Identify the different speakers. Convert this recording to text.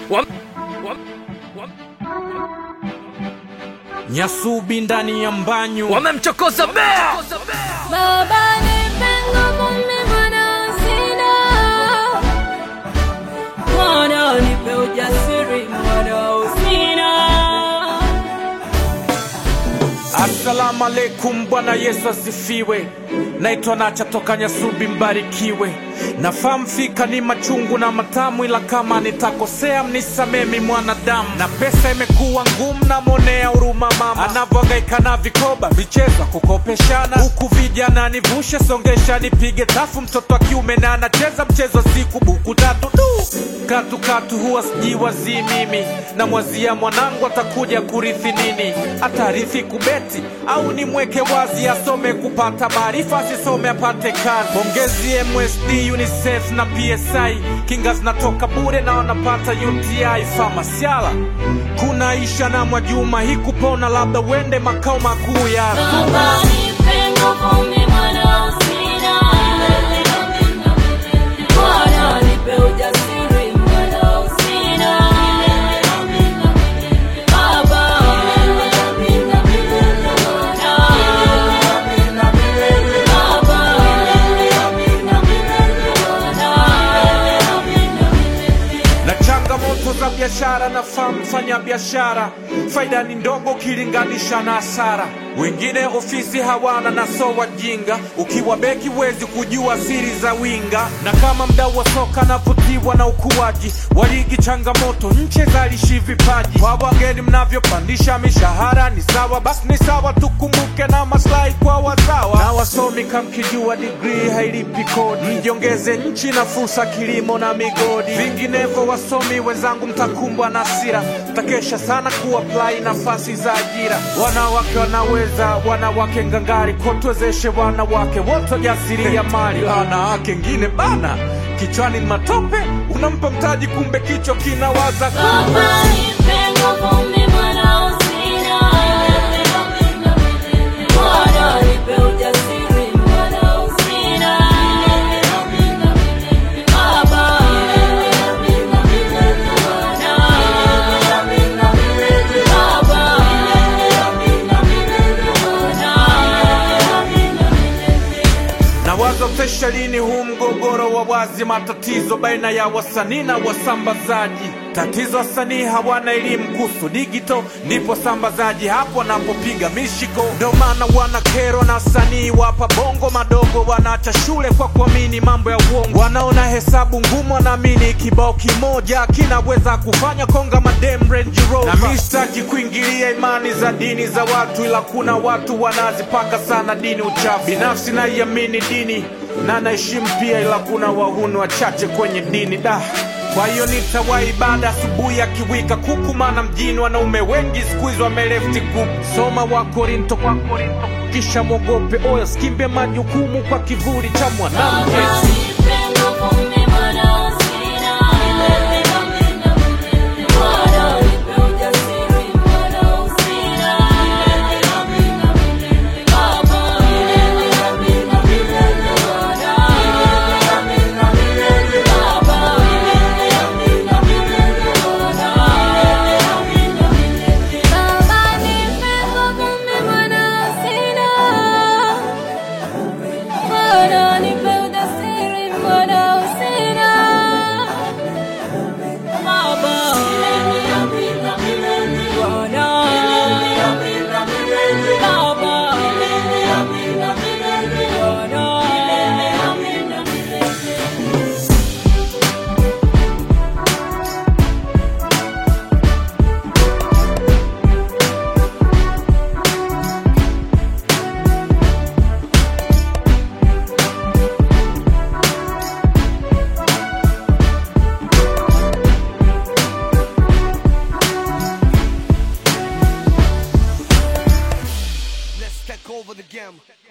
Speaker 1: Wam- wam- wam-
Speaker 2: Nyasubi ndani ya mbanyu
Speaker 1: wamemchokoza bea
Speaker 3: Baba nipe nguvu mimi mwana sina. Mwana nipe ujasiri mwana usina.
Speaker 2: Assalamu alaikum, Bwana Yesu asifiwe. Naitwa Nacha toka Nyasubi, mbarikiwe. Nafahamu fika ni machungu na matamu, ila kama nitakosea mnisamemi mwanadamu. Na pesa imekuwa ngumu, namwonea huruma mama anavyohangaika na vikoba, vicheza kukopeshana, huku vijana nivushe, songesha, nipige tafu. Mtoto wa kiume na anacheza mchezo wa siku, buku tatu tu katu katu, huwa sijiwazii mimi, namwazia mwanangu atakuja kurithi nini, atarithi kubeti au nimweke wazi asome kupata maarifa, asisome apate kazi. Pongezi MSD, UNICEF na PSI, kinga zinatoka bure na wanapata UTI. Famasiala kuna Isha na Mwajuma, hii kupona labda uende makao makuu ya
Speaker 3: Baba nipe nguvu mimi mwana usina. Mwana nipe ujasiri mwana usina. Baba
Speaker 2: na changamoto za biashara na fahamu fanya biashara, faida ni ndogo ukilinganisha na hasara. Wengine ofisi hawana na so wajinga, ukiwa beki huwezi kujua siri za winga. Na kama mdau wa soka navutiwa na ukuaji wa ligi, changamoto nche zalishi vipaji kwa wageni, mnavyopandisha mishahara ni sawa, basi ni sawa, tukumbuke na maslahi kwa wazawa na wasomi. Kamkijua digrii hailipi kodi, mjiongeze nchi na fursa kilimo na migodi. Vinginevyo wasomi wenzangu, mtakumbwa na hasira, mtakesha sana kuapply nafasi za ajira. Wanawake wanaweza, wanawake ngangari, kotuwezeshe wanawake wote jasiri ya mali. Wanawake ngine bana, kichwani ni matope, unampa mtaji, kumbe kichwa kinawaza
Speaker 3: Baba nipe nguvu mimi mwana usina. Mwana nipe ujasiri mwana usina. Baba
Speaker 2: na wazotesha lini huu mgogoro wa wazi, matatizo baina ya wasanii na wasambazaji. Tatizo wasanii hawana elimu kuhusu digital, ndipo sambazaji hapo wanapopiga mishiko. Ndo maana wanakerwa na wasanii wapa bongo madogo, wanaacha shule kwa kuamini mambo ya uongo. Wanaona hesabu ngumu, wanaamini kibao kimoja kinaweza kufanya konga madem Range Rover. Na mi sitaki kuingilia imani za dini za watu, ila kuna watu wanazipaka sana dini uchafu. Binafsi naiamini dini na naheshimu pia, ila kuna wahuni wachache kwenye dini da kwa hiyo nitawahi ibada asubuhi akiwika kuku, maana mjini wanaume wengi siku hizi wamelefti group. Soma wa Korinto kwa Korinto, kisha mwogope oyo, skimbe majukumu kwa kivuli cha mwanamke.
Speaker 3: Baba nipe nguvu mimi mwana usina. Mwana nipe ujasiri mwana usina. Baba Baba nipe nguvu mimi mwana usina. Mwana nipe ujasiri mwana usina. Baba Bwana Baba
Speaker 4: Let's take over the game.